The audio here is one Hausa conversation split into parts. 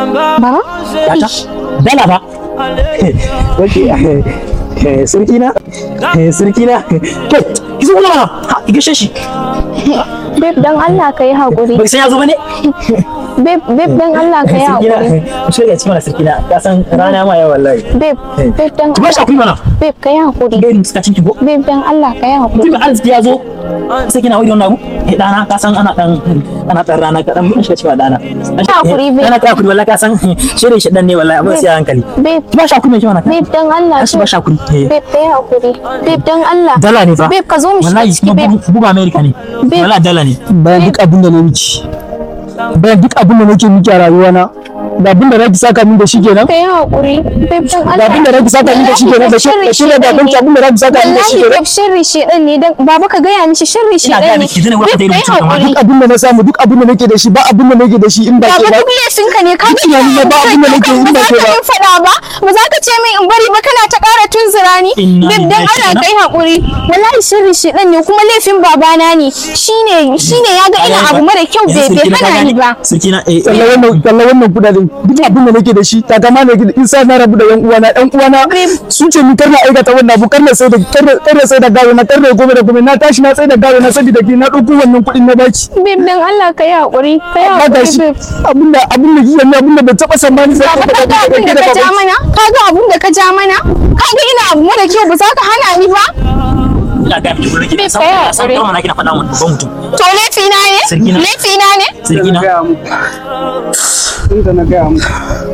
Baba? Yata? Dala ba? Wace sarki na? Sarki na? Ke, ki zo mana ha, ki gashe shi. Babe dan Allah ka yi haƙuri. Bai san ya zo ba ne? Babe, babe dan Allah ka yi Sarki na, haƙuri. ku shirya cikin mana sarki na, ka san rana ma yawa wallahi. Babe, babe dan Ki ba shi Allah. hakuri mana. Babe ka yi haƙuri. Gairin suka cin ki go. Babe dan Allah ka yi haƙuri. Mutum arziki ya zo. Sarki na wuri wannan abu. Eh dana ka san ana dan ana dan rana ka dan mun shiga cewa dana. hakuri, babe. Dana ka hakuri wallahi ka san shirin shi dan ne wallahi abin sai a hankali. Babe, Ki ba shi hakuri mai kyau mana. babe dan Allah. Kashi ba shi hakuri. Eh. Babe ka yi haƙuri. Babe dan Allah. Dala ne fa. Babe ka zo mu shiga wallahi ciki kuma babe. bugu bugu America ne Babe. wallahi dala ne bayan duk abin da na miki bayan duk abin da nake miki a rayuwana da abin da zaki saka min da shi kenan Ka yi haƙuri. Babe dan Allah. da abin da zaki saka min da shi kenan da shi da shi da abin abin da zaki saka min da shi Wallahi kenan babe sharri shedan ne dan baba ka gaya mishi sharri ina ga shedan ne. miki zan wata Babe da ka yi mutum kamar haƙuri. duk abin da na samu duk abin da nake da shi ba abin da nake da shi in ba ke Baba ba duk laifin ka ne ka Duk tunani na ba abin da nake yi ba ba za ke ka ba. min faɗa ba ba za ka ce min in bari ba kana ta ƙara tunzura ni Inna Babe dan lillahi Allah wa kai haƙuri wallahi sharri shedan ne kuma laifin babana ne shine shine ya ga ina abu mara kyau bai bai hana ni ba sarki na eh kalla wannan kalla wannan kudaden duk abin da nake da shi ta kama ne in sa na rabu da yan uwana yan uwana sun ce ni karna aikata wannan abu karna sai da karna karna sai da gawo na karna gobe da gobe na tashi na sai da gawo na saboda ki na dauko wannan kudin na baki Babe dan Allah kai haƙuri kai amma ga haƙuri shi babe abinda abinda kike ne abinda bai taba tsammani sai Baba ka ga abin da ka ja mana ka ga abin da ka ja mana ka ga ina abu mara kyau ba za ka hana ni ba ina ga miki gurin ki Babe, san kai san haƙuri. kuma na kina faɗa mun babban mutum to laifina ne Sarki na. laifina ne sarki na inda na gaya muku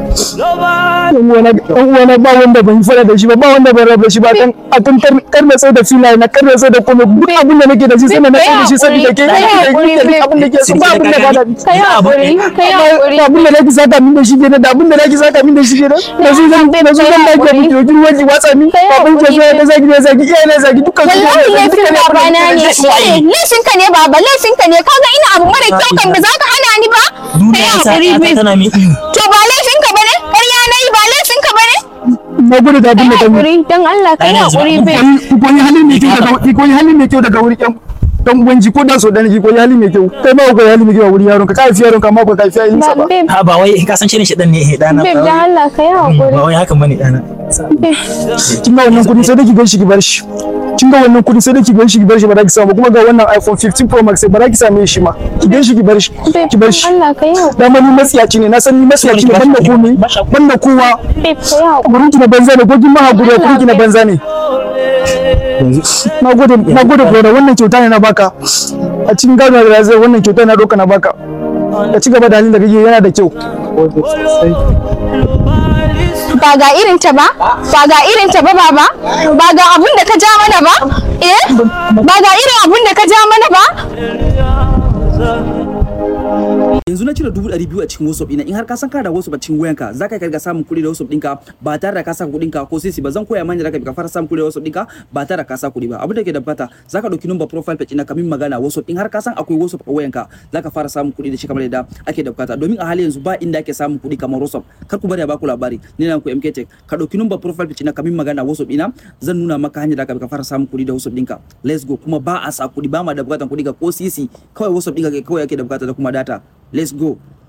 ɗan uwana ba wanda ban fara da shi ba ba wanda ban rabu da shi ba kan akan karna sai da filaye na karna sai da komai duk abin da nake da shi sai na sai da shi saboda ke Kai haƙuri, da duk abin da ke so ba abin da ba da kai haƙuri kai haƙuri da abin da nake saka min da shi kenan da abin da nake saka min da shi kenan da su zan da su zan dake miki wajen wani watsa min Kai babban ke so haƙuri, da zaki da zaki iyaye na zaki dukkan su wallahi laifin babana ne shi ne laifin ka ne baba laifin ka ne kaga ina abu mara kyau kan ba za ka hana ni ba kai duniya sa haƙuri ta babe tana mi iyo to ba laifin ka bane ƙarya na yi ba laifin ka bane na gode da abin da kai kan haƙuri dan Allah kai Ai, yanzu haƙuri mun babe ki koyi halin mai kyau daga ki koyi halin mai kyau daga wurin yan dan uwanji ko da so dan ki koyi halin mai kyau kai ma koyi halin mai kyau a wurin yaron ka kai fi yaron ka ma ko kai fi yayin sa ba ba babe ha ba wai ka san shirin shi dan ne eh dana babe dan Allah kai haƙuri ba wai hakan bane dana kin ga wannan kudi sai da ki gan shi ki bar shi kin ga wannan kudi sai da ki gan shi ki bar shi ba za ki samu kuma ga wannan iPhone 15 Pro Max sai ba za ki same shi ma ki gan shi ki bar shi babe ki bar dan shi Allah kai haƙuri dama ni matsiyaci ne na san ni matsiyaci ne banda komai banda kowa babe kai haƙuri gurin ki na banza ne ko kin ma hakuri gurin ki na banza ne na gode na gode brother wannan kyauta ne na baka a cikin gado da zai wannan kyauta na doka na baka ka ci gaba da halin da kake yana da kyau ba ga irin ta ba ba ga irin ta ba baba ba ga abun da ka ja mana ba eh ba ga irin abun da ka ja mana ba yanzu na cire dubu ɗari biyu a cikin WhatsApp ina in har ka san kana da WhatsApp a cikin wayanka za ka karga samun kuɗi da WhatsApp ɗinka ba tare da ka saka kuɗin ka ko sisi ba zan koya mani da ka fara samun kuɗi da WhatsApp ɗinka ba tare da ka saka kuɗi ba abin da ke da bukata za ka ɗauki number profile page ina kamin magana WhatsApp in har ka san akwai WhatsApp a wayanka za ka fara samun kuɗi da shi kamar yadda ake da bukata domin a hali yanzu ba inda ake samun kuɗi kamar WhatsApp kar ku bari a baku labari ni na ku MK Tech ka ɗauki number profile page ina kamin magana WhatsApp ina zan nuna maka hanyar da ka fara samun kuɗi da WhatsApp ɗinka let's go kuma ba a sa kuɗi ba ma da bukatan kuɗi ga ko sisi kawai WhatsApp ɗinka kawai ake da bukata da kuma data let's go